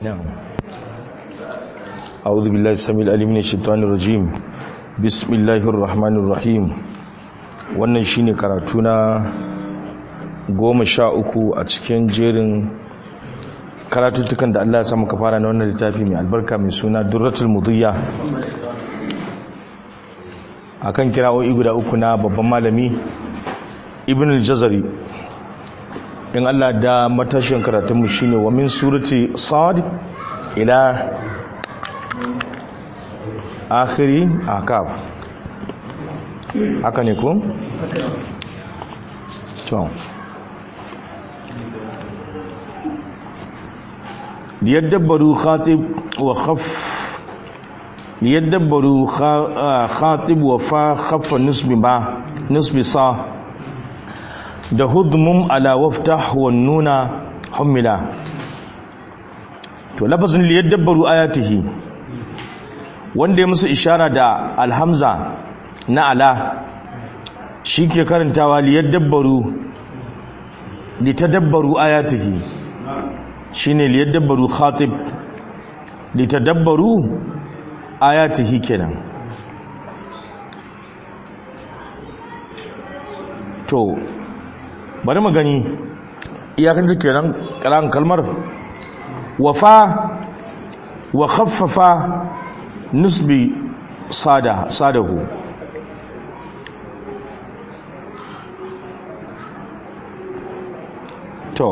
نعم أعوذ بالله السميع العليم من الشيطان الرجيم بسم الله الرحمن الرحيم wannan shine karatu na goma sha uku a cikin jerin karatuttukan da Allah ya samu ka fara na wannan littafi mai albarka mai suna Durratul Mudiyya akan kira'o'i guda uku na babban malami Ibn al-Jazari in Allah da matashin karatunmu shine wa min surati sad ila akhiri akab haka ne ko to liyadabbaru khatib wa khaff liyadabbaru khatib wa fa khaffa nisbi ba nisbi sa da hudmum ala waftah wan nuna humila to lafazin li yadabbaru ayatihi wanda ya musu ishara da alhamza na ala shike karantawa li yadabbaru li tadabbaru ayatihi shine li yadabbaru khatib li tadabbaru ayatihi kenan to bari mu gani iyakan kenan karan kalmar wafa wa khaffafa nisbi sada sadahu to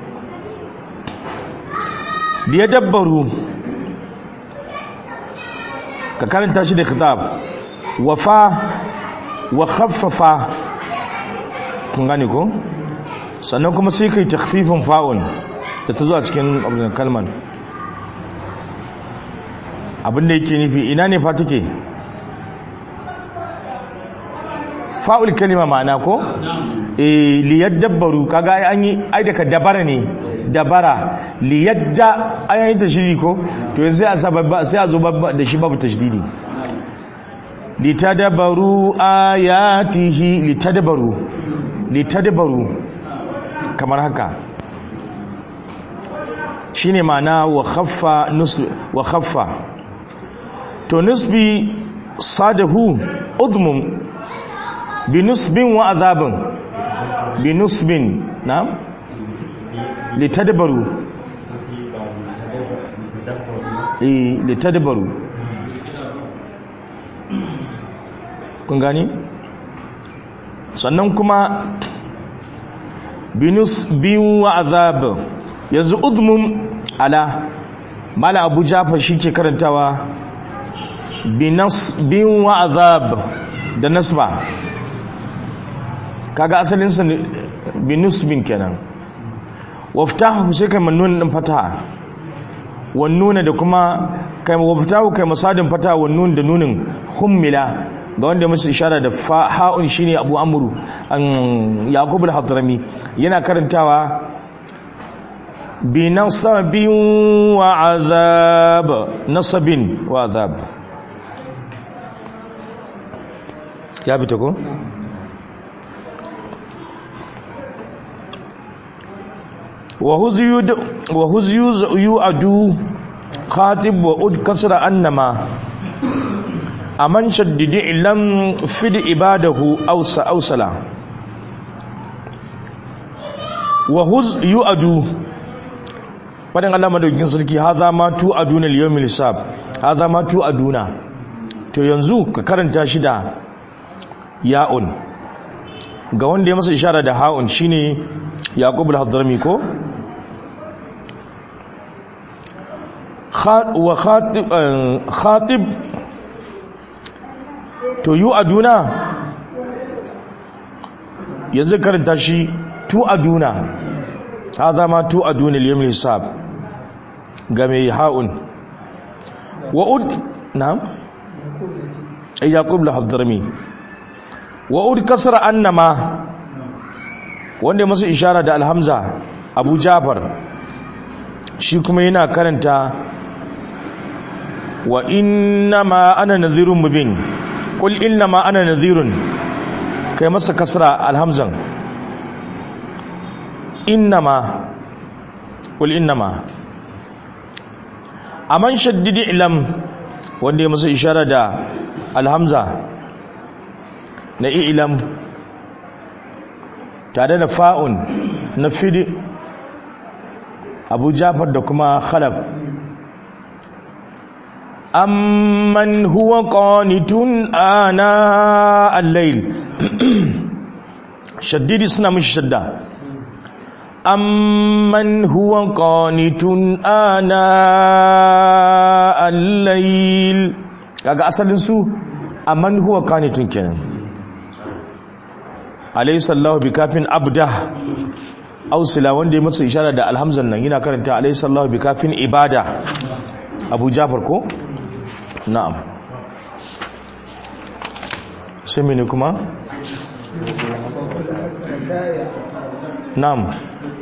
biya dabbaru ka karanta shi da khitab wafa wa khaffafa kun gane ko sannan kuma sai kai takfifin fa'un da ta zo a cikin abin kalman abinda yake nufi ina ne fa take fa'ul kalima ma'ana ko eh liyadabbaru kaga ai an yi ai daga dabara ne dabara liyadda ayan ta shiri ko to yanzu sai a sababba sai a zo da shi babu tashdidi litadabaru ayatihi litadabaru litadabaru kamar haka shine ma'ana wa khaffa nusbi wa khaffa to nusbi sadahu udmum bi nusbin wa azabin bi nusbin na'am litadbaru eh litadbaru kun gani sannan kuma binus biyu wa azab yanzu udmum ala mala abu jafa shi ke karantawa binas biyu wa azab da nasba kaga asalinsa binus bin kenan waftahu sai kai mannunan din fataha wannuna da kuma kai waftahu kai masadin fataha wannun da nunin hummila ga wanda musu ishara da ha'un shine abu amru an yaqub al-hadrami yana karantawa bi nasabin wa azab nasabin wa azab ya bi ta ko wa huzyud wa huzyuz yu'adu khatib wa ud kasra annama aman shaddidi lam fid ibadahu awsa awsala wa huz yu'adu fadan Allah madaukin sarki hadha ma tu aduna al-yawmil hisab hadha ma tu aduna to yanzu ka karanta shi da ya'un ga wanda ya masa ishara da ha'un shine yaqub al-hadrami ko wa khatib khatib to yu aduna yanzu karanta shi tu aduna hadha ma tu aduna al-yawm hisab game haun wa ud na'am yaqub al-hadrami wa ud kasra annama wanda masu ishara da alhamza abu jafar shi kuma yana karanta wa innama ana nadhirun mubin qul innama ana nadhirun kai masa kasra alhamzan innama qul innama aman shaddidi ilam wanda ya masa ishara da alhamza na ilam tare da fa'un na fidi abu jafar da kuma khalaf amman huwa qanitun ana al-layl shaddidi suna mishi shadda amman huwa qanitun ana al-layl kaga asalin su amman huwa qanitun kenan alayhi sallahu bikafin abda ausila wanda ya masa ishara da alhamzan nan yana karanta alayhi sallahu bikafin ibada abu jafar ko na'am sai mene kuma na'am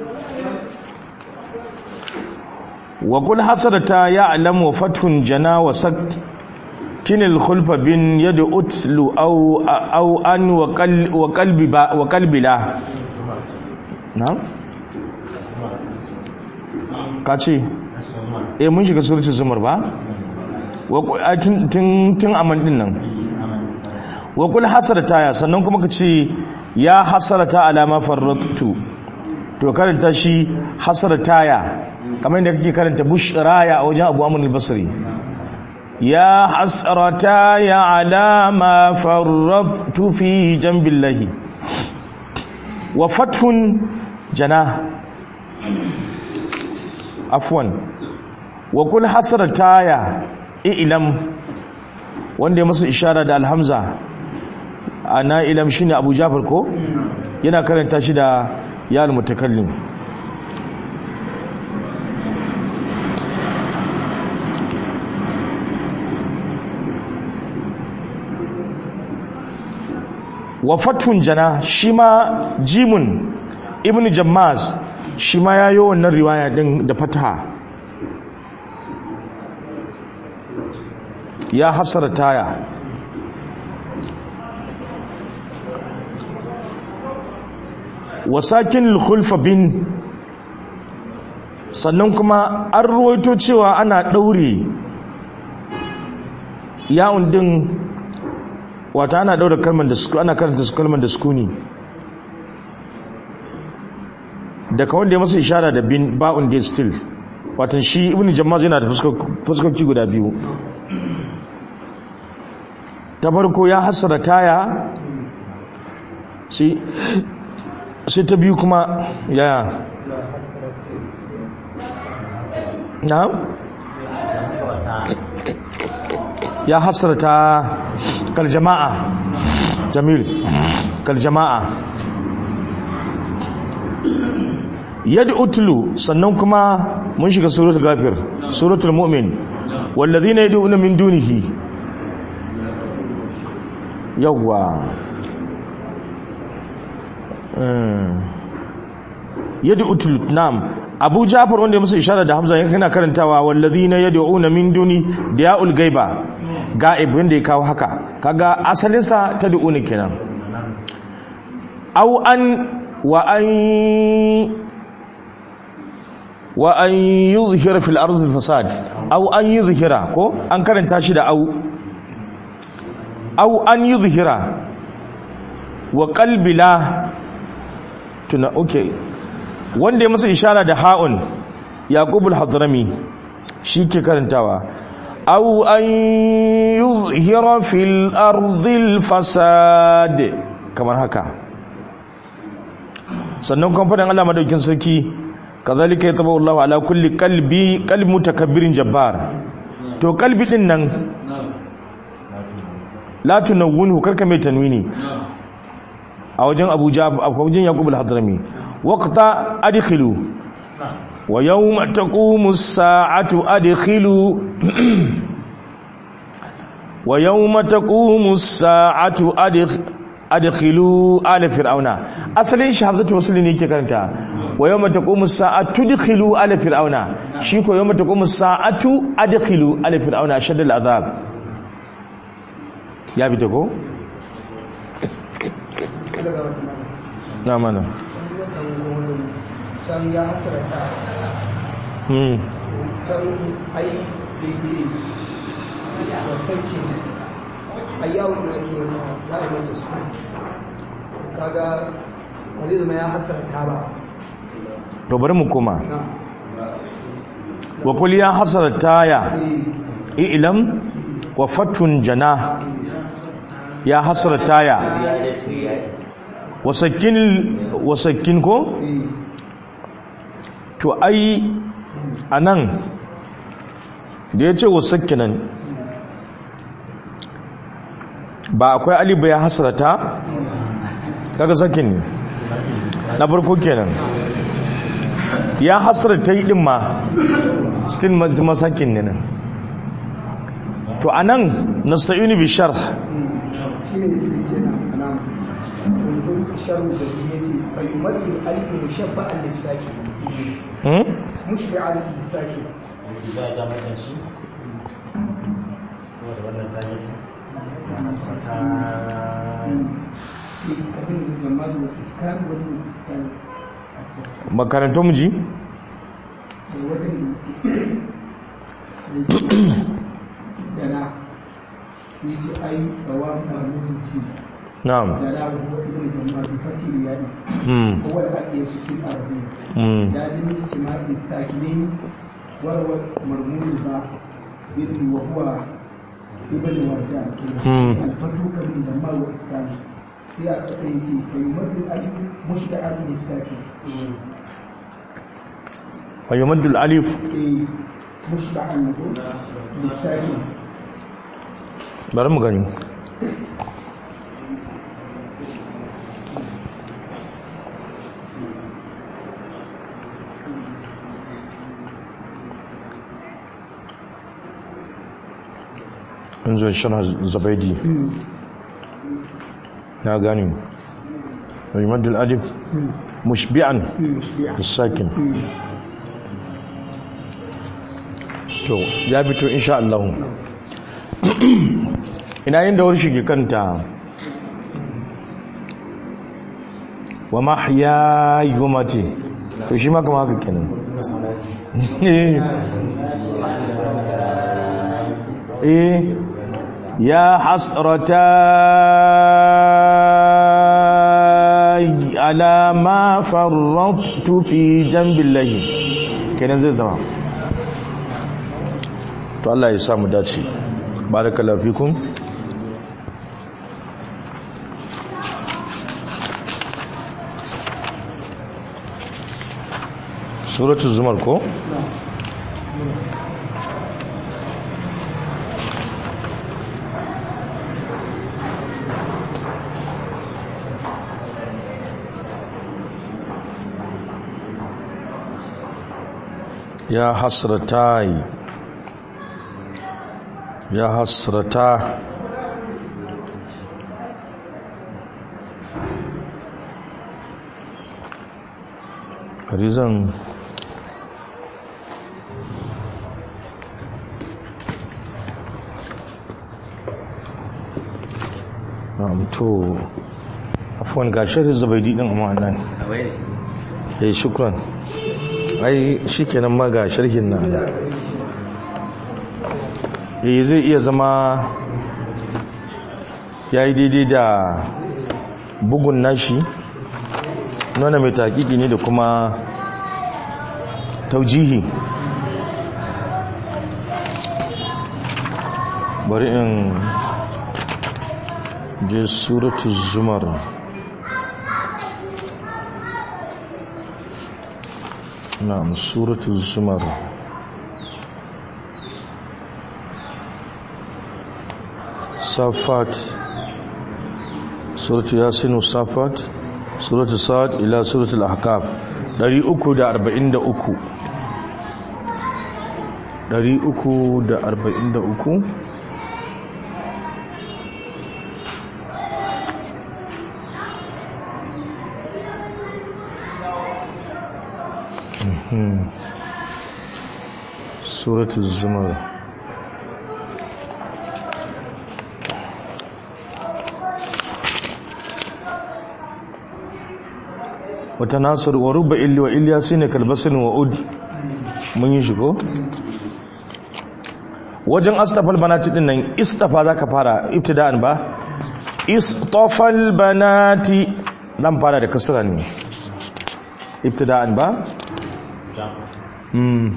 wa kul hasarata ya'lam wa fathun jana wa sak kinil khulfa bin yad utlu aw aw an wa qalbi ba wa qalbi la na'am kace eh mun shiga suratul zumar ba tun aman din nan wa kul hasarata ya sannan kuma ka ce ya hasarata alama farratu to karanta shi hasarata ya kamar yadda kake karanta bushraya a wajen abu amur al-basri ya hasarata ya alama farratu fi jambillahi wa fathun jana afwan wa kul hasarata ya ilam wanda ya masa ishara da alhamza ana ilam shine abu jafar ko yana karanta shi da ya almutakallim wa fathun jana shi ma jimun ibn jammaz shi ma ya yi wannan riwaya din da fataha ya hasara taya wasakin khulfa bin sannan kuma an ruwaito cewa ana ɗaure yawon din wata ana ɗaure kalmar da suku ana karanta su kalmar da sukuni daga wanda ya masa ishara da bin ba'un da still watan shi ibn jamaz yana da fuskoki guda biyu ta farko ya hasara taya sai ta biyu kuma yaya na ya hasara ta kaljama'a jamil kaljama'a yadda utulu sannan kuma mun shiga suratul gafir suratul mu'min wallazina yad'una min dunihi yawwa yadda utul nam abu jafar wanda ya musu ishara da hamza yana karantawa wallazina yad'una min duni da ya'ul gaiba ga'ib wanda ya kawo haka kaga asalinsa ta du'uni kenan au an wa an wa an yuzhira fil ardi fasad au an yuzhira ko an karanta shi da au au an yuzhira wa qalbi la tuna okay wanda ya masa ishara da ha'un yaqubul hadrami shi ke karantawa au an yuzhira fil ardi fasad kamar haka sannan kuma fadan Allah madaukin sarki kazalika yatabu Allah ala kulli qalbi qalbi mutakabbirin jabbar to qalbi din nan la tunawwinhu karka mai tanwini a wajen Abuja a wajen Yaqub al-Hadrami waqta adkhilu wa yawma taqumu as-sa'atu adkhilu wa yawma taqumu as-sa'atu adkhilu ala fir'auna asalin shi hamzatu wasli ne yake karanta wa yawma taqumu as-sa'atu adkhilu ala fir'auna shi ko yawma taqumu as-sa'atu adkhilu ala fir'auna ashadda al-azab ya bi ko na mana can ya hasarata hmm can ai ce wa sarki a yawon da ake wata za a yi mata su kaga wani zama ya hasarta ba to bari mu koma na wa kul ya hasrata ya ilam wa fatun jana ya hasrata ya wasakin wasakin ko to ai anan da ya ce wasakinan ba akwai alibu ya hasrata kaga sakin ne na farko kenan ya hasrata yi din ma still masakin ne nan to anan nasta'inu bi sharh shi ne sai ce na ana kunzun sharu da ya ce fayyumatin alifin mushabba'an lissaki hmm? mushbi'an lissaki za a ja maka shi saboda wannan sani ya nasarta abin da jama'a da iskan wani iskan makarantar mu ji da wajen da ce jana sai ce ai rawa marmuzin ci na'am jana wa huwa ibn jama'a bi fatil yadi hmm. huwa al-aqiyas fi al-ardi hmm. ya dimi ijtima'i sakinin warwa marmuzin ba ibn wa huwa ibn warda Hmm. al-fatu kan jama'a wa iskan sai a kasance kai madu alif mushta'an lisakin wa yumaddu alif eh mushta'an lisakin bari mu gani yanzu shana zabaidi na gani wa yumaddu alif mushbi'an mushbi'an bisakin to ya fito insha Allah ina yin da warshi ke kanta wa mahya yumati to shi ma kama haka kenan eh ya hasrata ala ma farrattu fi jambillahi kenan zai zama to Allah ya samu dace barakallahu fikum suratul zumar ko ya hasratai ya hasrata karizan na'am to afwan ga shirin zubaidi din amma nan eh shukran ai shikenan ma ga sharhin nan eh zai iya zama yayi daidai da bugun nashi nuna mai takiki ne da kuma taujihi bari in je suratu zumar na'am suratu zumar safat suratu yasin safat suratu sa'ad ila suratu al-ahqaf 343 343 suratul zumar wata nasar wa rubba illi wa ilyasin kalbasin wa ud mun yi shigo wajen astafal banati din nan istafa zaka fara ibtida'an ba istafal banati dan fara da kasra ne ibtida'an ba mm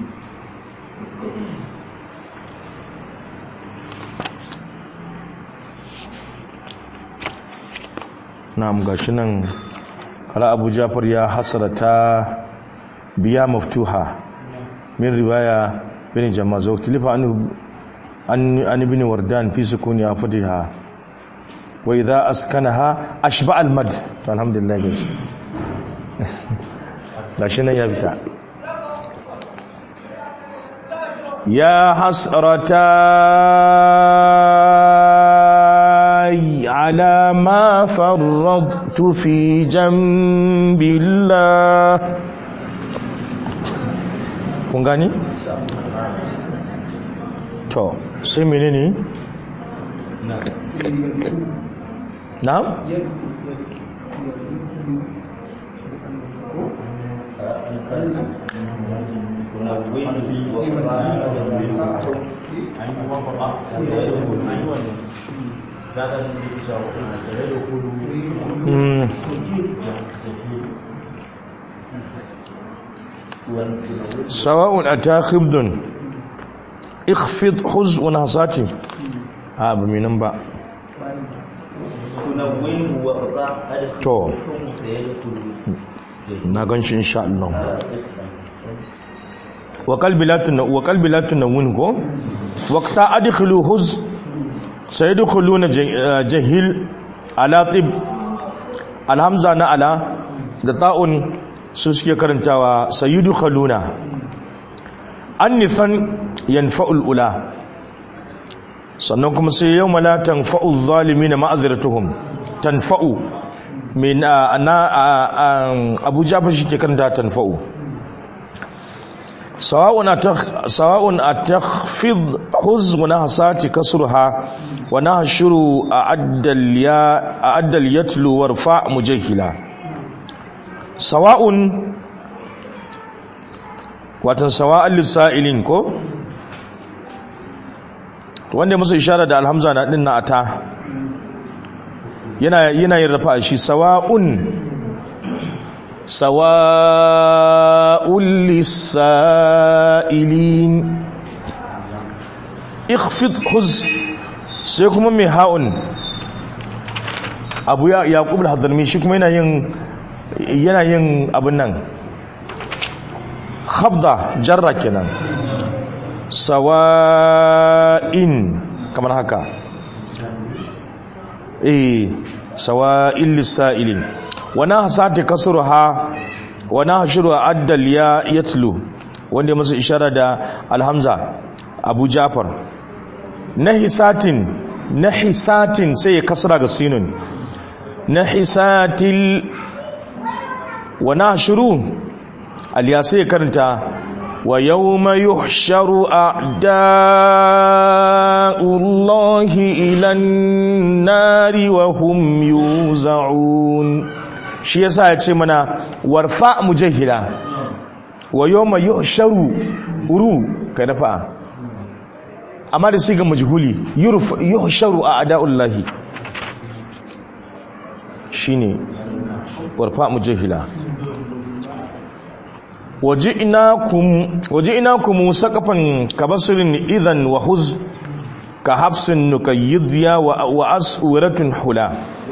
na'am gashi nan ala abu jafar ya hasarata biya maftuha min riwaya bin jama'a zo tilifa an an ibn wardan fi sukuni fatiha wa idha askanaha ashba al mad to alhamdulillah gashi gashi nan ya fita ya hasrata على ما فرضت في جنب الله kun gani? to sai menene na? sawa'un ata khibdun ikhfid huz wa nasati a ba minan ba to na ganshi insha Allah wa qalbi la tun wa qalbi la tunawun ko waqta adkhulu huz sayadkhuluna jahil ala tib alhamza na ala da ta'un su suke karantawa sayyidu khaluna annifan yanfa'ul ula sannan kuma sai yau la tanfa'u zalimin ma'azratuhum tanfa'u min ana Abu Jafar shi ke karanta tanfa'u sawa'un sawa'un atakhfid huz wa nahsati kasruha wa nahshuru a'addal ya a'addal yatlu warfa mujahila sawa'un watan sawa'an lissa'ilin ko wanda musu ishara da alhamza na din na ata yana yana yin rafa shi sawa'un sawa'un lissa'ilin ikhfid huz sai kuma mai ha'un abu ya yaqub al-hadrami shi kuma yana yin yana yin abin nan khabda jarra kenan sawa'in kamar haka eh sawa'il lisailin wana hasati kasruha wana hashru addal ya yatlu wanda masa ishara da alhamza abu jafar nahisatin nahisatin sai ya kasra ga sinun nahisatil wa nashru aliyasai ya karanta wa yawma yuhsharu a'da'ullahi ilan nari wa hum yuza'un shi yasa ya ce mana warfa mujahila wa yawma yuhsharu uru kai nafa amma da siga majhuli yuhsharu a'da'ullahi shine warfa mujahila waji'nakum saqafan kabasrin idan wa huz ka hafsin nukayyidya wa aswiratun hula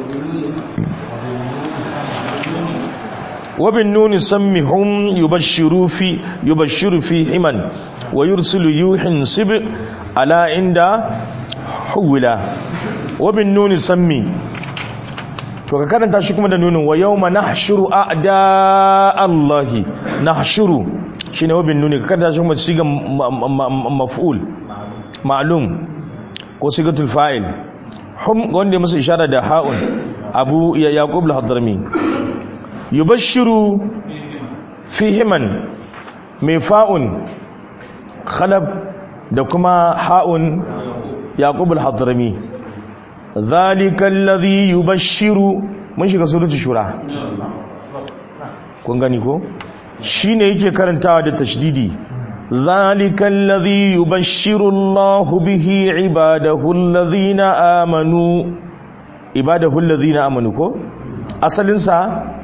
wabin nuni sammihum yubashshiru fi yubashshiru fi himan wa yursilu yuhin sib ala inda huwila wabin nuni sammi to ka karanta shi kuma da nunin wa yawma nahshuru a'da Allahi nahshuru shine wabin nuni ka karanta shi kuma siga maf'ul ma'lum ko sigatul fa'il hum wanda musu ishara da ha'un abu ya yaqub al-hadrami yubashshiru fihiman mai fa'un khalab da kuma ha'un yaqub al-hadrami zalika alladhi yubashshiru mun shiga suratul shura kun gani ko shine yake karantawa da tashdidi ذلك الذي يبشر الله به عباده الذين آمنوا عباده الذين آمنوا كو أصل إنسا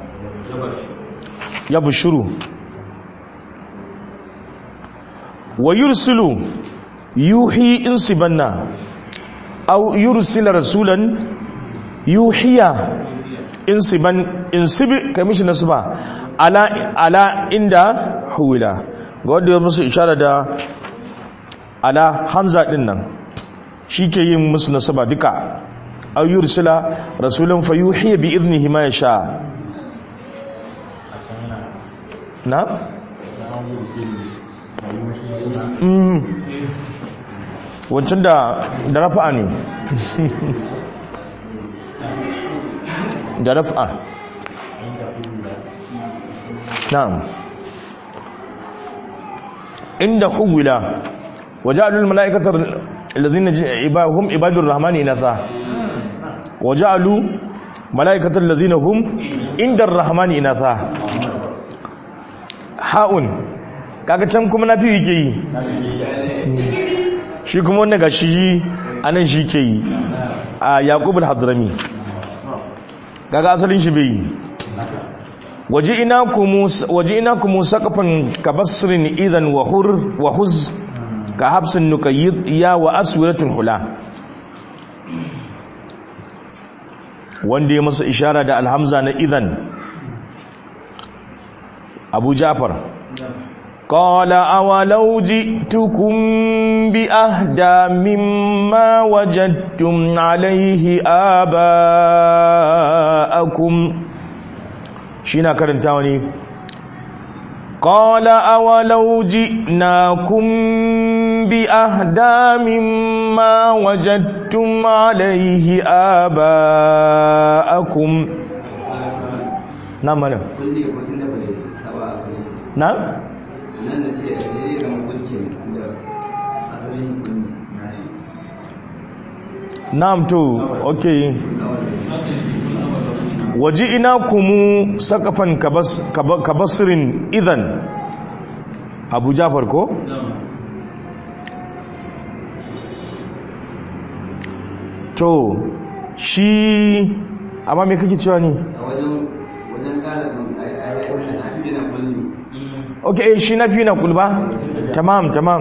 يبشروا ويرسل يوحي انسبنا أو يرسل رسولا يوحي انسبا انسب كمش نسبة على على عند حولا ga wanda ya musu ishara da ala hamza din nan shi ke yin musu nasaba duka aw yursila rasulan fayuhi bi idnihi ma yasha na mm wancan da da rafa'a ne da rafa'a na'am inda huwila waja'alul mala'ikata alladhina ibahum ibadur rahmani inatha waja'alu mala'ikata alladhina hum indar rahmani inatha ha'un kaga can kuma nafi yake yi shi kuma wannan gashi anan shi ke yi a yaqub al-hadrami kaga asalin shi bai yi waji'inakum saqafan kabasrin idan wa hur wa huz ka habsin nuqayyid ya wa aswiratul hula wanda ya masa ishara da alhamza na idan abu jafar قال أولو جئتكم بأهدى مما وجدتم عليه آباءكم شينا كرنتاوني قال أولو جئناكم بأهدى مما وجدتم عليه آباءكم نعم نعم نعم nan da ce zai zama kulkin da asalin na'am to okay waji ina kumu sakafan kabas kabasirin idan abu jafar ko to shi amma me kake cewa ne a wajen wajen galibin ayyukan a cikin kulli ok eh, shi na fi na kulba tamam tamam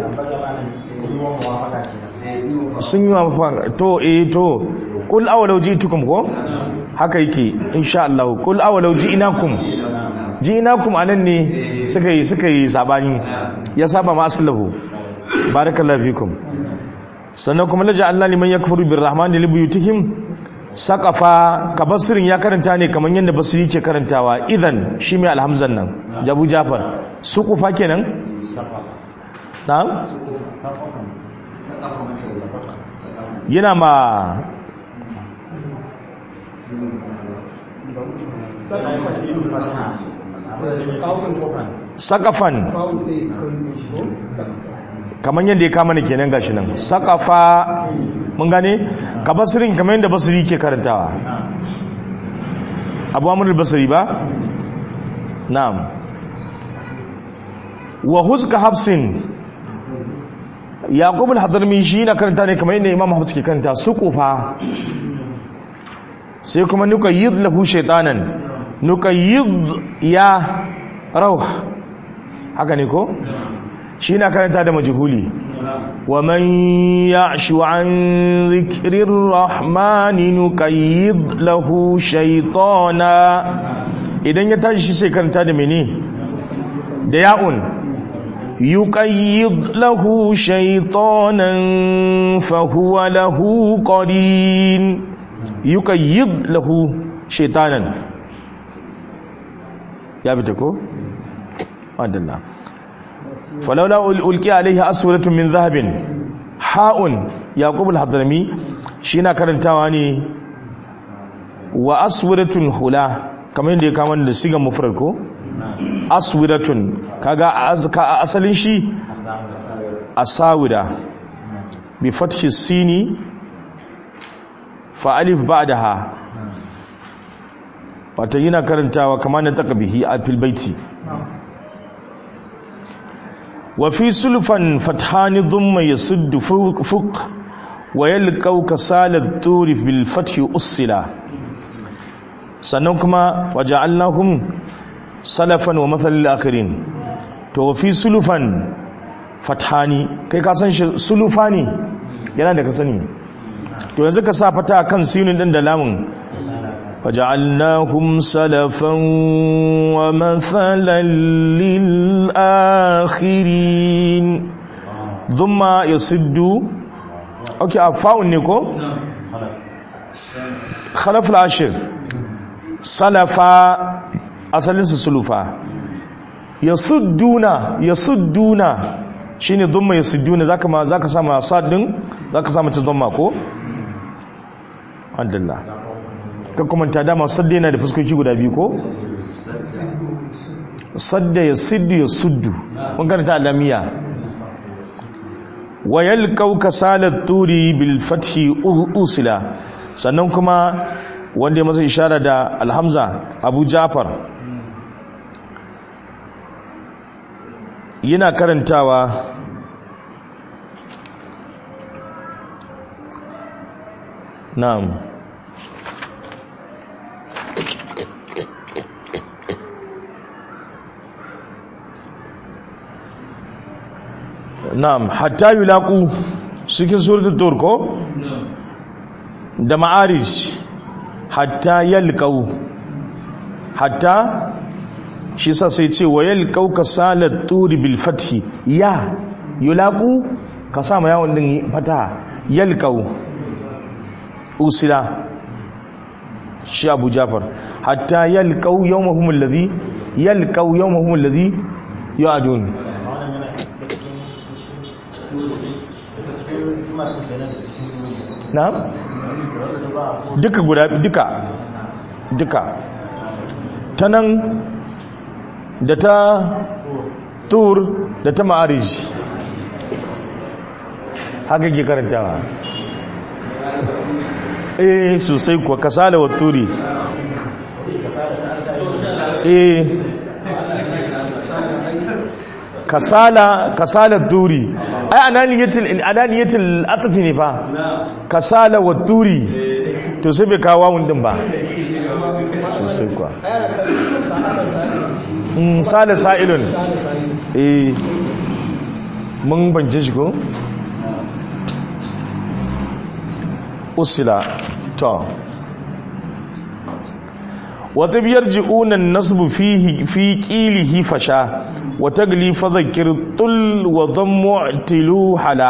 sun yi wa mafa to eh to kul awalau ji'tukum ko haka yake insha Allah kul awalau ji'nakum ji'nakum anan ne suka yi suka yi sabani ya saba ma aslahu barakallahu fikum sannan kuma laja Allah liman yakfuru birrahmani libuyutihim saqafa kabasirin ya karanta ne kamar yadda basiri ke karantawa idan shi mai alhamzan nan jabu jafar suqufa kenan na'am yana ma sakafan Babu sai su kan shi ko? kamar yadda ya kama ne kenan gashi nan sakafa mun gane ka basirin kamar yadda basiri ke karantawa abu amurul basiri ba na'am wa huska hafsin yaqub al-hadrami shi na karanta ne kamar yadda imam hafs ke karanta suqufa sai kuma nuqayyid lahu shaytanan nuqayyid ya rauh haka ne ko shi na karanta da majhuli wa man ya'shu an dhikrir rahmani nuqayyid lahu shaytana idan ya tashi sai karanta da mene da ya'un yuqayyid lahu shaytanan fa huwa lahu qarin yuqayyid lahu shaytanan ya bita ko madalla فلولا ألقي عليه أسورة من ذهب حاء يعقوب الحضرمي شينا كرنتاوا ne wa aswiratun hula kamar yadda ya kama da sigan mufrad ko aswiratun kaga a asalin shi asawira bi fathi sini fa alif ba'daha wata yana karantawa kamar na takabihi a fil baiti wa fi sulfan fathani dhumma yasuddu fuq wa yalqaw kasalat turi bil fathi usila sannan kuma waja'alnahum salafan wa mathalil akhirin to fi sulfan fathani kai ka san shi sulufani yana da ka sani to yanzu ka sa fata kan sinin din da lamun waja'alnahum salafan wa mathalan lil akhirin thumma yasiddu okay afa'un ne ko khalaf al-ashir salafa asalin su sulufa yasudduna yasudduna shine dhumma yasudduna zaka ma zaka sama sad din zaka sama ta dhamma ko alhamdulillah kan kuma ta dama sadda yana da fuskoki guda biyu ko sadda yasiddu yasuddu mun karanta alamiya wa yalqaw kasalat turi bil fathi usila sannan kuma wanda ya masa ishara da alhamza abu jafar yana karantawa na'am na'am hatta yulaqu cikin suratul tur ko da ma'arij hatta yalqau hatta shi sa sai ce wa yalqau kasalat turi bil fathi ya yulaqu ka sa ma yawon din fata yalqau usila shi abu jafar hatta yalqau yawmahum alladhi yalqau yawmahum alladhi yu'adun na duka guda duka duka ta nan da ta tur da ta ma'arij haka ke karantawa eh sosai kuwa kasala wa turi eh kasala kasala turi ai ananiyatul ananiyatul atfi ne fa kasala wa turi to sai bai kawo wawun din ba sosai kuwa mm sala sa'ilun eh mun bance shi ko usila to wata biyar ji'unan nasbu fi ƙilihi fasha wata gali fadakir tul wa don mu'tilu hala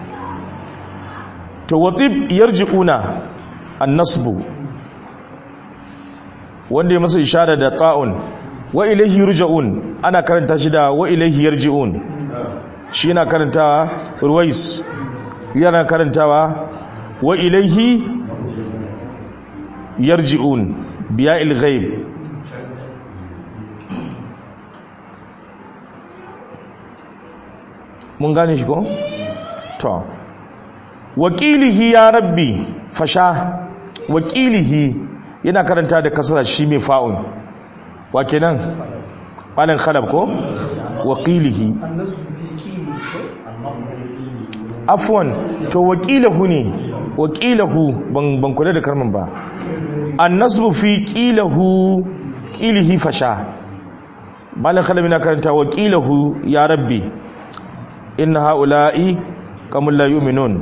to wata biyar ji'una an nasbu wanda ya masa ishara da ta'un wa ilaihi ruja'un ana karanta shi da wa ilaihi yarji'un shi yana karantawa ruwais yana karantawa wa ilaihi yarji'un biya ilghaib mun gane shi ko to wakilihi ya rabbi fasha wakilihi yana karanta da kasara shi mai fa'un wa kenan malan khalab ko wakilihi afwan to wakilahu ne wakilahu ban ban kula da kalman ba annasbu fi qilahu qilihi fasha malan khalab yana karanta wakilahu ya rabbi inna haula'i kamul la yu'minun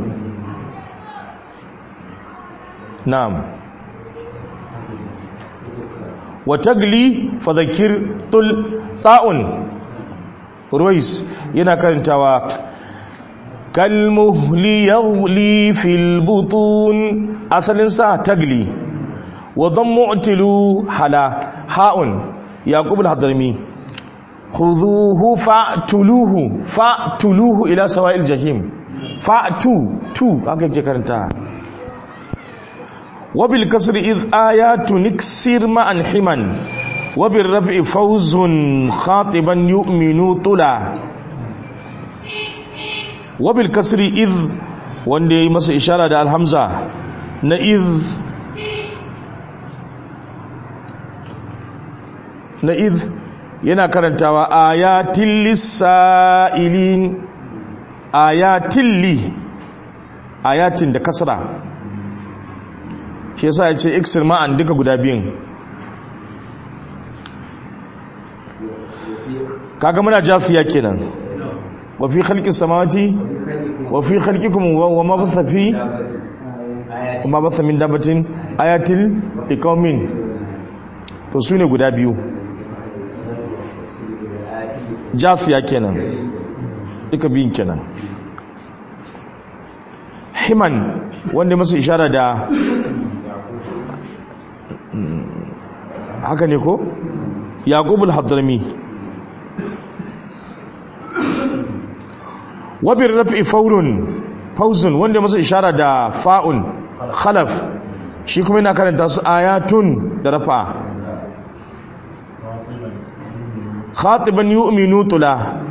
na'am wa tagli fadhakir tul ta'un ruwais yana karantawa kalmuhli yaghli fil butun asalin sa tagli wa dhammu'tilu hala ha'un yaqub al-hadrami khudhuhu fa'tuluhu fa'tuluhu ila sawa'il jahim fa'tu tu aka je karanta wa bil kasri id ayatu niksir ma'an himan wa bil raf'i fawzun khatiban yu'minu tula wa bil kasri id wanda yayi masa ishara da alhamza na id na id yana karantawa ayatin lissa'ilin ayatin li ayatin da kasra shi yasa ya ce iksir ma'an duka guda biyun kaga muna jafiya kenan wa fi khalqis samawati wa fi khalqikum wa ma batha fi ma batha min dabatin ayatil liqaumin to sune guda biyu jafiya kenan duka biyun kenan himan wanda masu ishara da haka ne ko yaqubul hadrami wabir rafi faurun fauzun wanda masu ishara da fa'un khalaf shi kuma yana karanta su ayatun da rafa khatiban yu'minu tula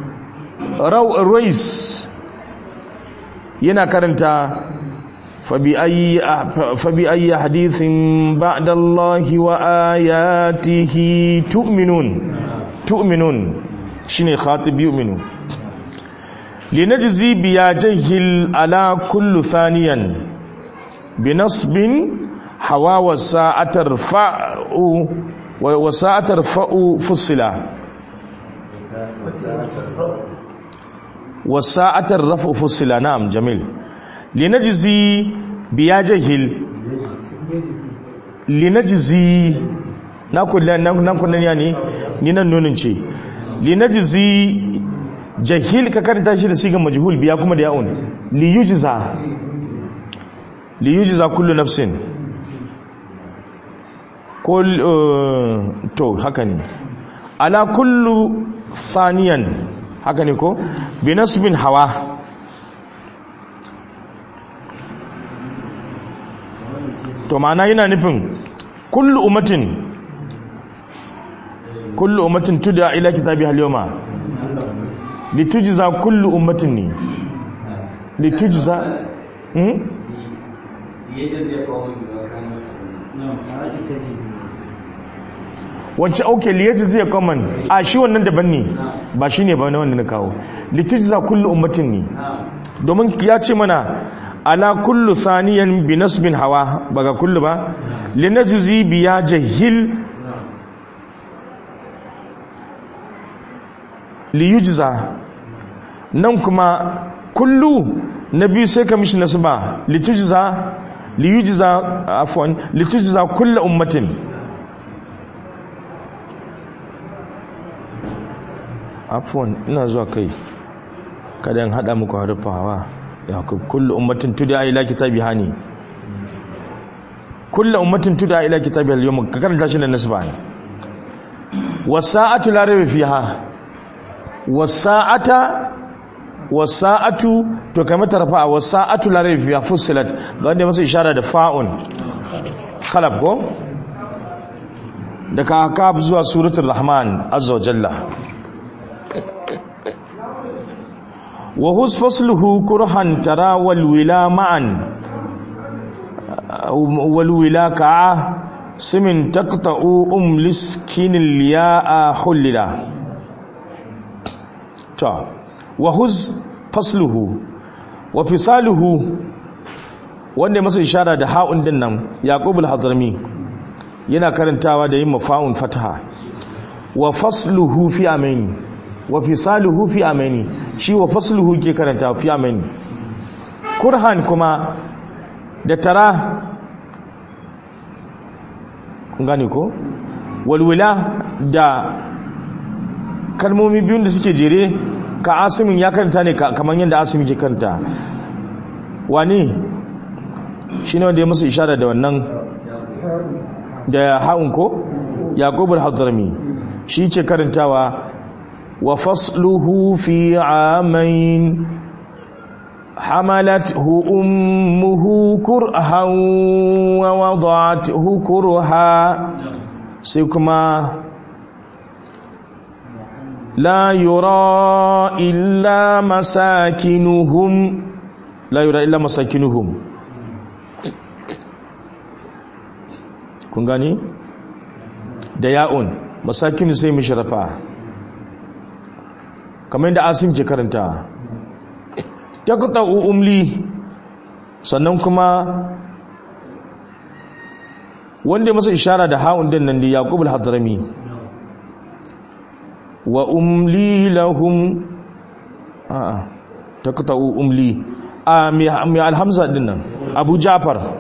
rais yana karanta fabi ayi hadithin ba'dallahi wa ayatihi tu'minun tu'minun shine khatib yu'minu linajzi biya jahil ala kullu thaniyan binasbin hawa wa sa'atar fa'u wa sa'atar fa'u fusila wa sa'atar raf'u fusila na'am jamil linajzi biya jahil linajzi na kullan nan kullan yani ni nan nunin ce linajzi jahil ka karanta shi da sigan majhul biya kuma da ya'un li yujza li yujza kullu nafsin kul to haka ne ala kullu saniyan haka ne ko bi nasbin hawa to ma'ana yana nufin kullu ummatin kullu ummatin tud'a ila kitabi al-yawma litujza kullu ummatin ne litujza hmm wacce auke liyaji zai common a shi wannan daban ne ba shi ne ba na wanda na kawo litujza kullu ummatin ne domin ya ce mana ala kullu saniyan bi nasbin hawa ba ga kullu ba linajzi biya jahil liyujza nan kuma kullu na biyu sai ka mishi nasba litujza liyujza afwan litujza kullu ummatin afwan ina zuwa kai kada in hada muku harfa hawa ya kullu ummatin tud'a ila kitabi hani kullu ummatin tud'a ila kitabi al-yawm ka karanta shi da nasba ne wasa'atu la rayba fiha wasa'ata wasa'atu to kai mata rafa wasa'atu la rayba fiha fussilat ga wanda masa ishara da fa'un khalaf ko daga kaf zuwa suratul rahman azza wa jalla wa hus fasluhu kurhan tara wal wila ma'an wal wila ka'a simin taqta'u um liskinil ya'a hulila ta wa huz fasluhu wa fisaluhu wanda masa ishara da ha'un din nan yaqubul hadrami yana karantawa da yin mafa'un fataha wa fasluhu fi amaini wa fisaluhu fi amaini shi wa fasluhu ke karantawa fi amaini kurhan kuma da tara kun gane ko walwila da kalmomi biyun da suke jere ka asimin ya karanta ne kamar yadda asimin ke karanta wani shi ne wanda ya musu ishara da wannan da haun ko yaqubul hadrami shi ke karantawa wa fasluhu fi amain حملته أمه كرها ووضعته كرها سيكما لا يرى إلا مساكنهم لا يرى إلا مساكنهم kun gani da ya'un masakinu sai mishrafa kamar yadda asim ke karanta taqta'u umli sannan kuma wanda ya masa ishara da ha'un din nan da yaqub al-hadrami wa umli lahum a'a taqta'u umli a mi mi alhamza din nan abu ja'far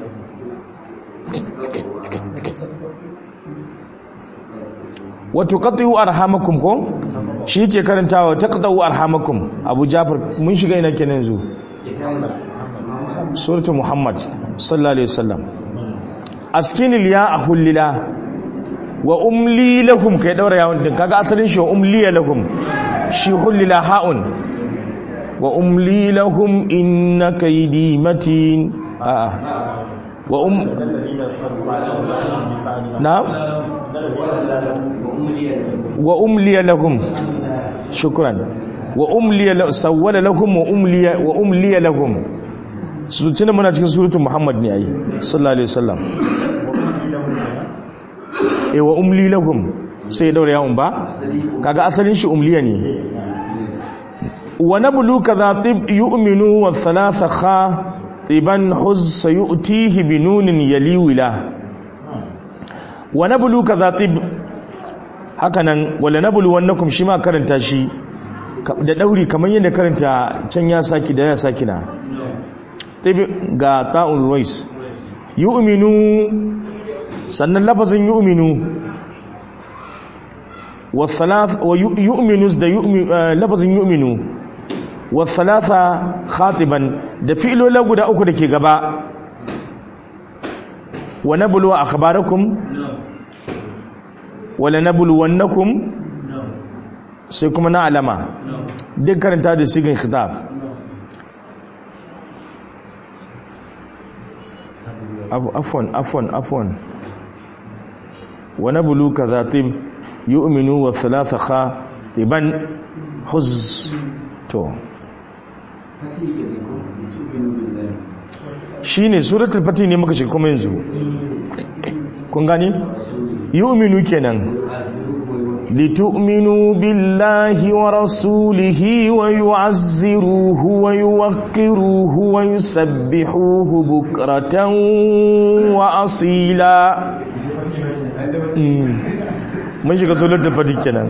wa tuqatti'u arhamakum ko shi ke karantawa taqta'u arhamakum abu ja'far mun shiga ina kenan yanzu suratul muhammad sallallahu alaihi wasallam askinil ya ahullila wa umli lahum kai daura yawon din kaga asalin shi wa umli lahum shi hullila ha'un wa umli lahum inna kaydi matin a wa um na wa umli lahum shukran wa umli sawwala lahum wa umli wa umli lahum su tuna muna cikin suratul muhammad ne ayi sallallahu alaihi wasallam e wa umli lahum sai daura yawon ba kaga asalin shi umliya ne wa nablu kadha tib yu'minu wa thalatha kha tiban huz sayutihi binunin yaliwila wa nablu kadha tib hakanan wala nablu wannakum shi ma karanta shi da dauri kamar yadda karanta can ya saki da ya saki na tib ga ta'un ruwais yu'minu sannan lafazin yu'minu wa thalath wa yu'minu da lafazin yu'minu wa thalatha khatiban da fi'lola guda uku dake gaba wa nablu akhbarakum wa lanabluwannakum sai kuma na alama duk karanta da sigin khitab afwan afwan afwan wa nablu kadhatib yu'minu wa thalatha khatiban huz to shine suratul fatih ne muka shiga kuma yanzu kun gani yu'minu kenan لتؤمنوا بالله ورسوله ويعزروه ويوقروه ويسبحوه بكرة وأصيلا mun shiga tsolar da fadi kenan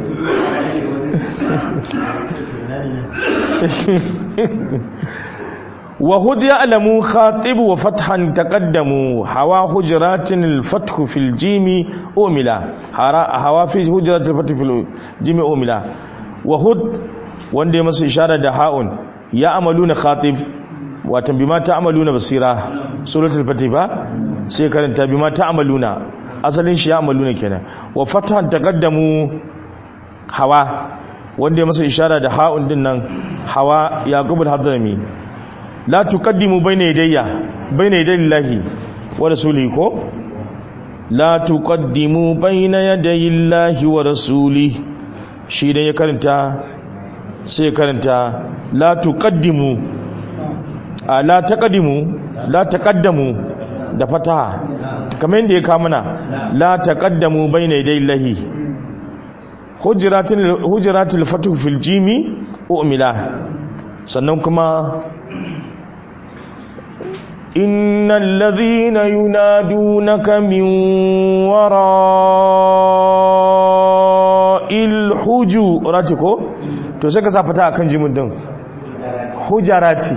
وهد يعلم خاطب وفتحا تقدموا هوا حجرات الفتح في الجيم أملا هوا في حجرات الفتح في الجيم أملا وهد wanda ya masa ishara da ha'un ya amaluna khatib watan bima ta'amaluna basira suratul fatih ba sai karanta bima ta'amaluna asalin shi ya amaluna kenan wa fatahan taqaddamu hawa wanda ya masa ishara da ha'un din nan hawa yaqubul hadrami la tuqaddimu bayna yadayya bayna yaday llahi wa rasulihi ko la tuqaddimu bayna yaday llahi wa rasulihi shi dan ya karanta sai karanta la tuqaddimu a la taqaddimu la taqaddamu da fataha kamar yadda ya kawo mana la taqaddamu bayna yaday llahi hujratul hujratul fatu fil jimi umila sannan kuma إن الذين ينادونك من وراء الحجرات ko to sai ka sa fata akan jimin din hujarati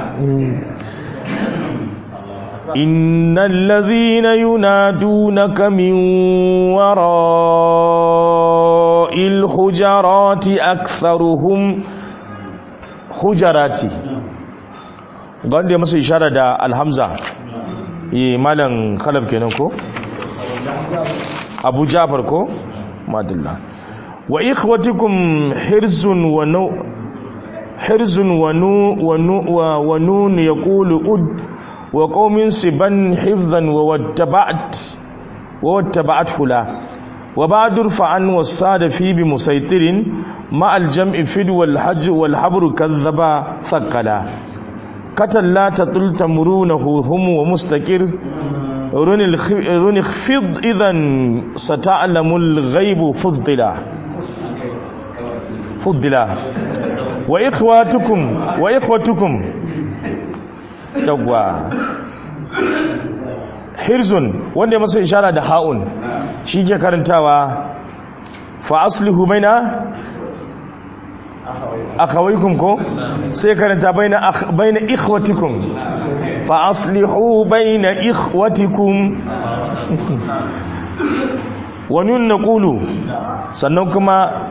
innal ladhina yunadunaka min wara'il hujarati aktharuhum hujarati ga wanda ya masa ishara da alhamza yi malam khalaf kenan ko abu jafar ko madalla wa ikhwatikum hirzun wa nu hirzun wa nu wa nu wa nun yaqulu ud wa qaumin siban hifzan wa wattaba'at wa wattaba'at hula wa ba'dur fa'an wasada fi bi musaitirin ma al-jam'i fid wal hajj wal habru kadhaba thaqala katan la tatul tamrunahu hum wa mustaqir runi khfid idan sata'lamul ghaib fuzdila fuddila wa ikhwatukum wa ikhwatukum yawwa hirzun wanda ya masa ishara da ha'un shi ke karantawa fa aslihu baina akhawaykum ko sai karanta baina akh baina ikhwatikum fa aslihu baina ikhwatikum wa nun naqulu sannan kuma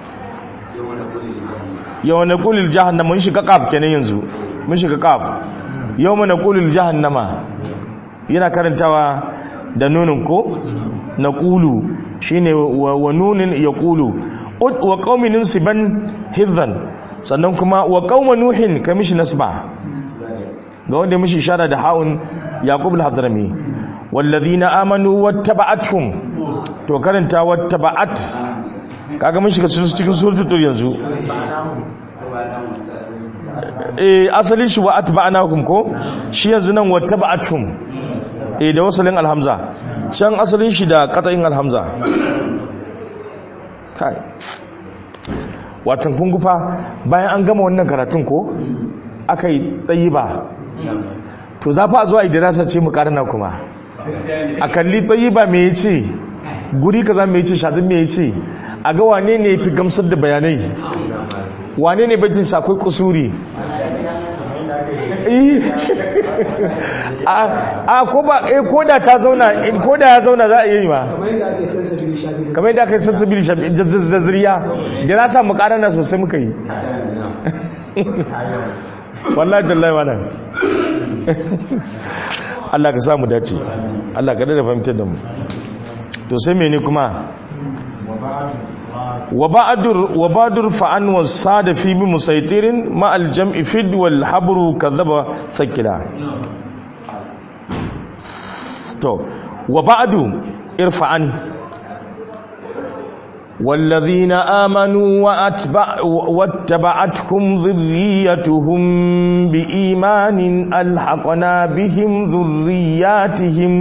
yawan naqulil jahannama mun shiga qaf kenan yanzu mun shiga qaf yawma naqulil jahannama yana karantawa da nunin ko naqulu shine wa nunin yaqulu wa qaumin siban hizan sannan kuma wa qauma nuhin kamishi nasba ga wanda mishi ishara da haun yaqub al-hadrami walladhina amanu wattaba'atuhum to karanta wattaba'at kaga mun shiga cikin suratul tur yanzu eh asalin shi wa atba'nakum ko shi yanzu nan wattaba'atuhum eh da wasalin alhamza can asalin shi da qata'in alhamza kai watan kun gufa bayan an gama wannan karatun ko aka yi tsayi ba to za fa zuwa idirasa ce mu karana kuma a kalli tsayi ba me ya ce guri ka za me ya ce shadin me ya ce a ga wane ne fi gamsar da bayanai wane ne bajin sakwai kusuri a ko ba eh ko da ta zauna ko da ya zauna za a yi ma kamar yadda aka yi sansabili shafi kamar yadda aka yi sansabili shafi zaziriya da na samu karana sosai muka yi wallahi tallahi wannan Allah ka samu dace Allah ka da fahimtar da mu to sai mene kuma wa ba'dur wa ba'dur fa'an wasada fi bi musaitirin ma al jam'i fid wal habru kadhaba thakila to wa ba'du irfa'an والذين آمنوا وأتبع واتبعتهم ذريتهم بإيمان ألحقنا بهم ذرياتهم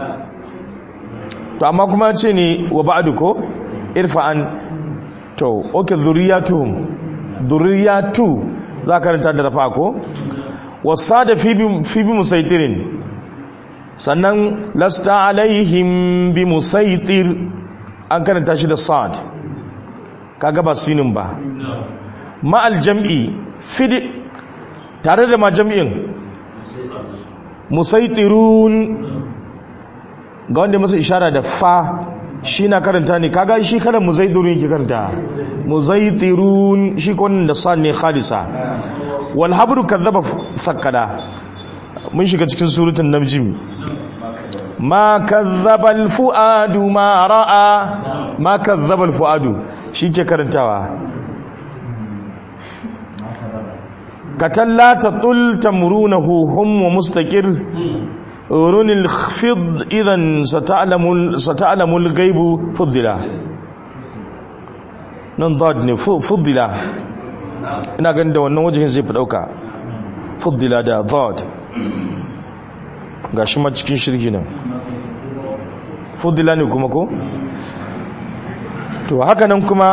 to amma kuma ce ne wa ba'du ko irfa'an to okay dhurriyatuhum dhurriyatu za ka ranta da rafa ko wasada fi bi fi bi musaitirin sannan lasta alaihim bi musaitir an karanta shi da sad kaga ba sinin ba ma'al jam'i fidi tare da ma jam'in musaitirun ga wanda masa ishara da fa shi na karanta ne kaga shi kada muzaitirun yake karanta muzaitirun shi kwanan da sad ne khalisa wal habru kadhaba sakkada mun shiga cikin surutun namjim ma kazzaba alfuadu ma ra'a ma kazzaba alfuadu shike karantawa katalla tatul tamrunahu hum wa mustaqir urunil khfid idan sata'lamu sata'lamu alghayb fuddila nan dad ne fuddila ina ganin da wannan wajen zai fi dauka fuddila da dad gashi ma cikin shirki nan fudila ne kuma ko to haka nan kuma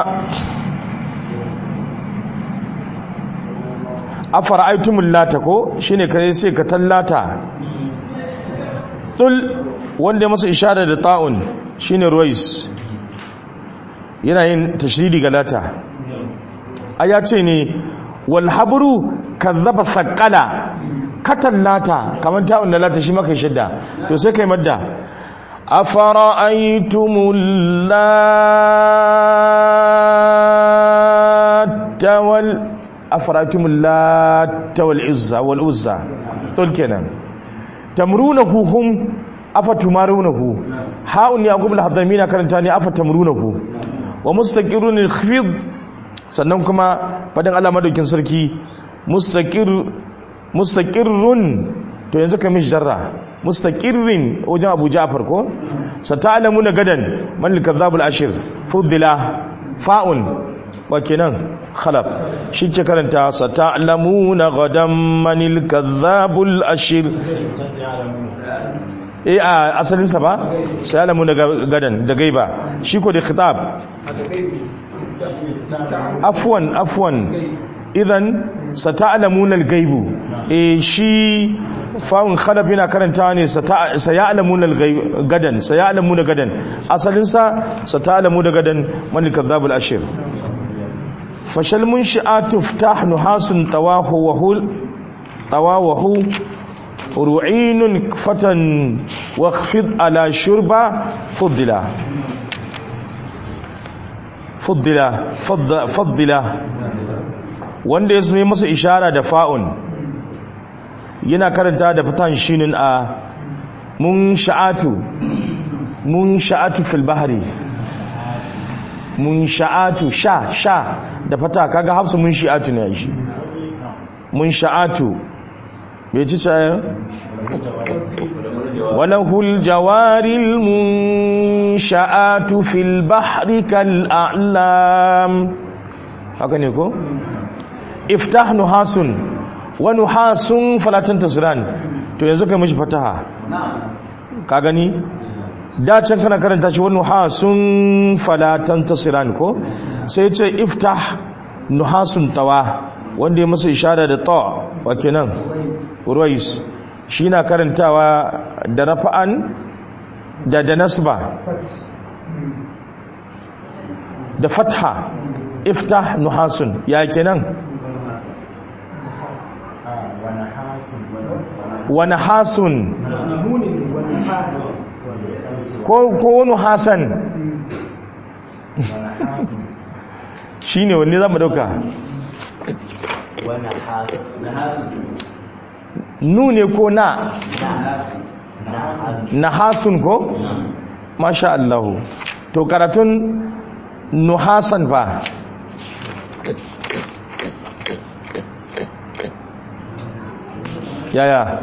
afara aitumul lata ko shine kare sai ka tallata dul wanda masa ishara da ta'un shine ruwais yana yin tashridi ga lata aya ce ne wal habru kazzaba saqala katallata kamar ta'un da lata shi maka shidda to sai kai madda أفرأيتم اللات وال أفرأيتم اللات والعزى والعزى تقول كنا تمرونه هم أفتمارونه هاء يعقوب الحضرمين كرنتاني أفتمرونه ومستقر الخفض sannan kuma fadin Allah madaukin sarki mustaqir mustaqirrun to yanzu kai mishi jarra mustaqirrin wajen Abu Ja'far ko sata'lamuna gadan man al-kadhabul ashir fudila fa'un wa kenan khalaf shi ke karanta sata'lamuna gadan man al-kadhabul ashir eh a asalin sa ba sayalamu daga gadan da gaiba shi ko da khitab afwan afwan idan sata'lamuna al-ghaibu eh shi fa'un khalaf yana karantawa ne saya'lamuna al-ghaib gadan saya'lamuna gadan asalin sa sata'lamuna gadan man al-kadhab al-ashir fashal munshi'atu iftah nuhasun tawahu wa hul tawahu ru'inun fatan wakhfid ala shurba fuddila fuddila faddila wanda ya sami masa ishara da fa'un yana karanta da fatan shinin a mun sha'atu mun sha'atu fil bahari mun sha'atu sha sha da fata kaga hafsu mun sha'atu ne shi mun sha'atu bai ci cayan walahul jawaril mun sha'atu fil bahri kal a'lam haka ne ko iftah nuhasun wa nuhasun falatan tasran to yanzu kai mishi fataha ka gani da can kana karanta shi wa nuhasun falatan tasran ko sai ce iftah nuhasun tawa wanda ya masa ishara da ta wa kenan ruwais shi na karantawa da rafa'an da da nasba da fatha iftah nuhasun ya kenan wani hasun ko wani hasan shi ne wanne za mu dauka nu ne ko na na hasun ko masha Allahu to karatun nuhasan fa yaya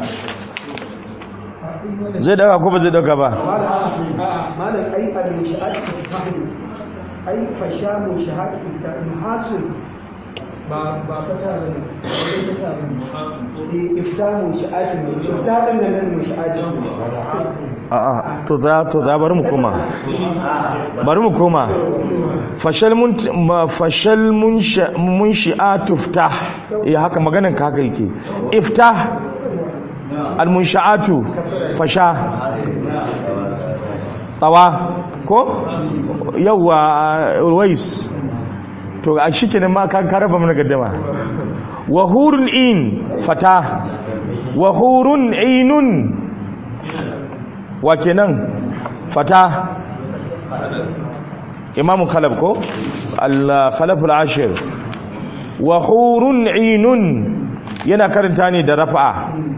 zai daga ko ba zai daga ba malam ai al-mushahat fitahu ai fasha mushahat fitahu hasun ba ba fata ba ne ba fata ba ne iftahu mushahat ne iftahu nan nan mushahat a'a to za to za bari mu koma bari mu koma fashal mun fashal mun mun shi'atu iftah eh haka maganan ka haka yake iftah al munsha'atu fasha tawa ko yawa ruwais to a shikenan ma ka raba mana gaddama wa hurun in fata wa hurun ainun wa kenan fata imamu khalaf ko al-khalaf al-ashir wa hurun ainun yana karanta ne da rafa'a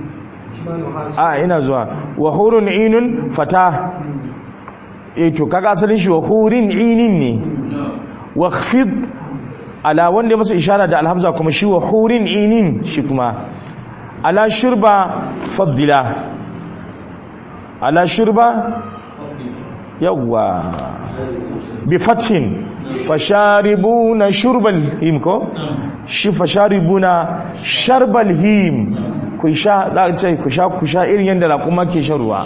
a ina zuwa wa hurun ainun fata eh to kaga asalin shi wa hurin ainin ne wa khfid ala wanda masa ishara da alhamza kuma shi wa hurin ainin shi kuma ala shurba faddila ala shurba yawwa bi fathin fasharibuna shurbal him ko shi fasharibuna sharbal him ku sha za a ce ku sha ku sha irin yadda raƙuma ke shan ruwa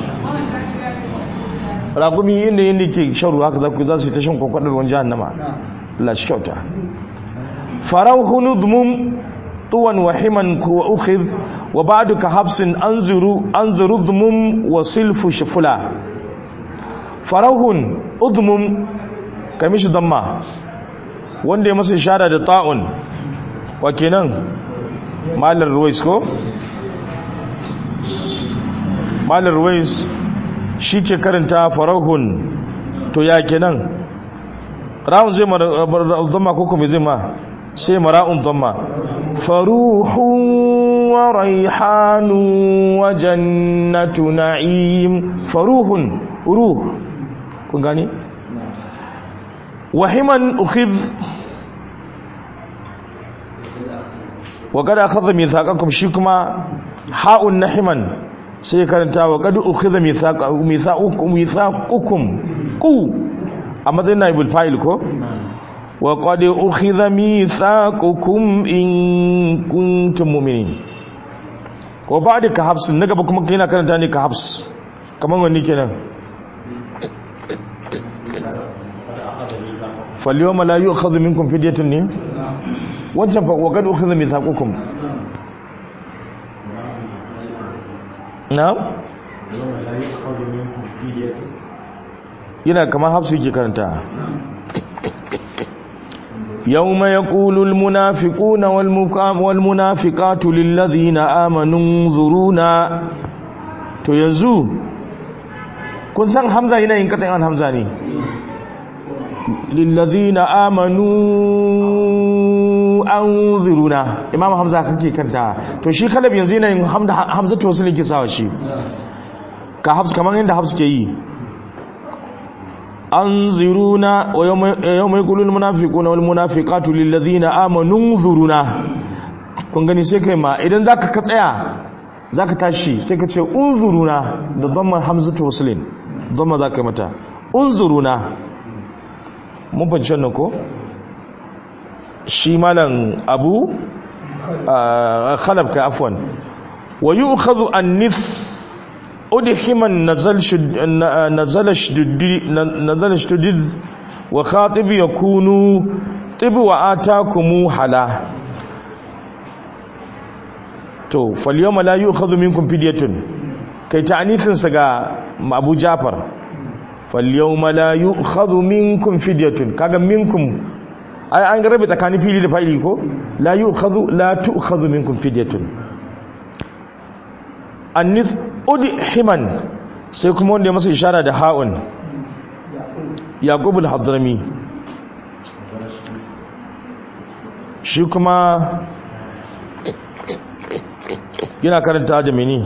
raƙumi yadda yadda ke shan ruwa haka za ku za su yi ta shan kwakwadar ruwan jahannama Allah shi kyauta farauhu nudmum tuwan wahiman wa ukhidh wa ba'du ka habsin anzuru anzuru dhumum wa silfu shufula farauhun udmum kamishi damma wanda ya masa ishara da ta'un wa kenan malar ruwais ko malar ruwais shi ke karanta farauhun to ya kenan ra'un zai mara damma ko kuma zai ma sai mara'un damma faruhun wa raihanu wa jannatu na'im faruhun ruh kun gani wahiman ukhidh wa kada akhadha mithaqakum shi kuma ha'un nahiman sai karanta wa kad ukhidha mithaqakum mithaqukum mithaqukum ku a matsayin naibul fa'il ko wa qad ukhidha mithaqukum in kuntum mu'minin ko ba da ka hafs na gaba kuma kai na karanta ne ka hafs kaman wani kenan falyawma la yu'khadhu minkum fidyatun ne wancan fa wa qad ukhidha mithaqukum na'am yana kamar hafsu yake karanta yawma yaqulu almunafiquna walmunafiqatu lilladhina amanu zuruna to yanzu kun san hamza yana yin katan hamza ne lilladhina amanu anzuruna imam hamza kake kanta to shi kalab yanzu yana yin hamza to wasu ne ke sawa shi ka hafs kamar yadda hafs ke yi anziruna wa yawma yaqulu al munafiquna wal munafiqatu lil ladhina amanu zuruna kun gani sai kai ma idan zaka ka tsaya zaka tashi sai ka ce unzuruna da dhamma hamzatu waslin dhamma zaka mata unzuruna mun fahimci wannan ko shi malam abu khalab ka afwan wa yu'khadhu an-nith udhiman nazal nazal shuddid nazal shuddid wa khatib yakunu tib wa atakum hala to falyawma la yu'khadhu minkum fidyatun kai ta'anithin sa ga Abu Jafar falyawma la yu'khadhu minkum fidyatun kaga minkum ai an rabe tsakanin fili da fa'ili ko la yu'khadhu la tu'khadhu minkum fidyatun annith udhiman sai kuma wanda ya masa ishara da ha'un yaqub al-hadrami shi kuma yana karanta da mini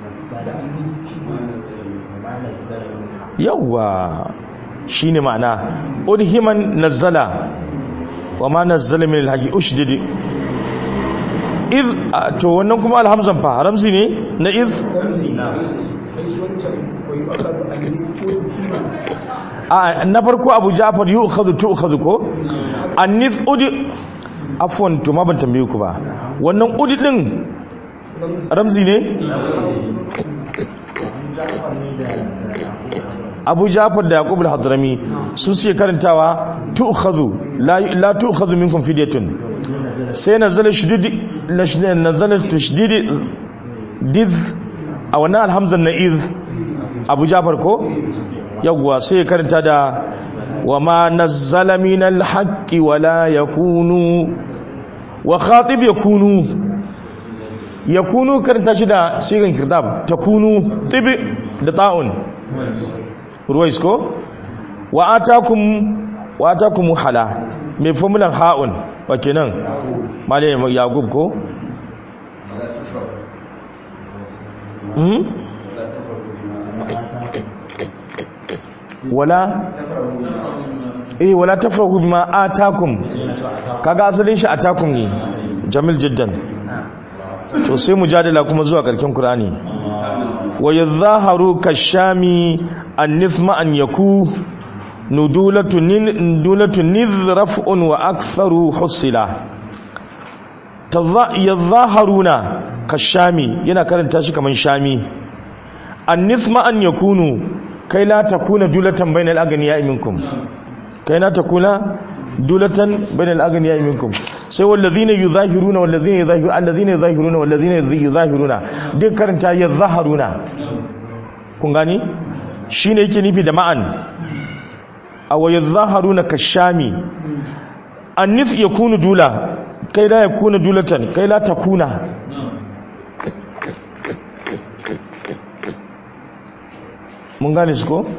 yawwa shine ma'ana udhiman nazzala wa ma nazzala min al-haqi ushdid id to wannan kuma alhamzan fa ramzi ne na id a na farko abu ja'far yu'khadhu tu'khadhu ko anith udi afwan to ma ban tambaye ku ba wannan udi din ramzi ne abu jafar da yaqub al-hadrami su suke karantawa tu'khadhu la la tu'khadhu minkum fidyatun sai nazala shudid nazala tashdid did a wannan alhamzan na iz abu jafar ko yawwa sai karanta da wa ma nazzala min al-haqqi wa la yakunu wa khatib yakunu yakunu karanta shi da sigan kirdab takunu tibi da ta'un ruwais ko wa atakum wa atakum hala mai formulan ha'un wa kenan malai yaqub ko hmm wala eh wala tafrahu bima atakum kaga asalin shi atakum ne jamil jiddan to sai mujadala kuma zuwa karkin qur'ani wa yadhaharu kashami an-nithma an yaku nudulatu nudulatu nidhrafun wa aktharu husila yadhaharuna kashami yana karanta shi kaman shami an-nithma an yakunu kai la takuna dulatan bainal aghniya minkum kai la takuna dulatan bainal aghniya minkum sai wallazina yuzahiruna wallazina yuzahiru allazina yuzahiruna wallazina yuzahiruna duk karanta yazaharuna kun gani shine yake nufi da ma'an aw yazaharuna kashami annif yakunu dula kai la yakuna dulatan kai la takuna mun gane su ko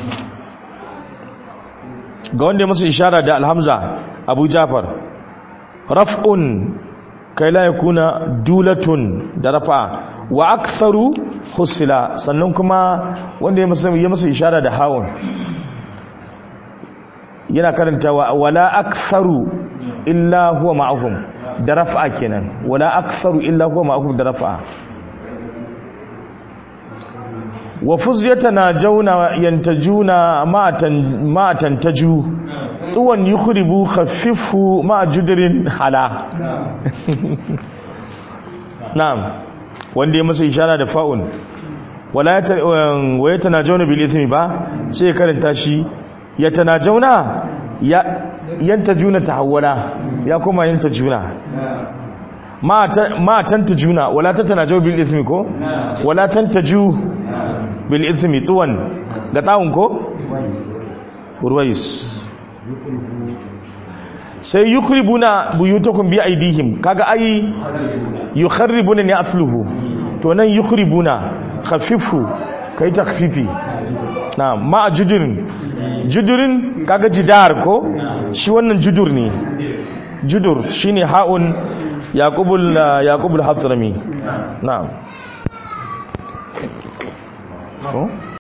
ga wanda ya masa ishara da alhamza abu jafar raf'un kai la yakuna dulatun da rafa wa aktharu husila sannan kuma wanda ya masa ya masa ishara da hawun yana karantawa wala aktharu illa huwa ma'ahum da rafa kenan wala aktharu illa huwa ma'ahum da rafa wa fuzyatana jauna yantajuna ma'atan ma'atan taju tuwan yukhribu khaffifu ma judrin hala na'am wanda ya masa ishara da fa'un wala wa yatanajawna bil ithmi ba sai ya karanta shi yatanajawna ya yanta juna tahawwala ya koma yanta juna ma ta- ma tanta juna wala tatana jaw bil ismi ko wala tantaju bil ismi tuwan da tawun ko urwais sai yukhribuna buyutakum bi aidihim kaga ai yukharribuna ne asluhu to nan yukhribuna khafifu kai takfifi na ma judurin judurin kaga jidar ko shi wannan judur ne judur shine ha'un yaqubul yaqubul hadrami na'am ko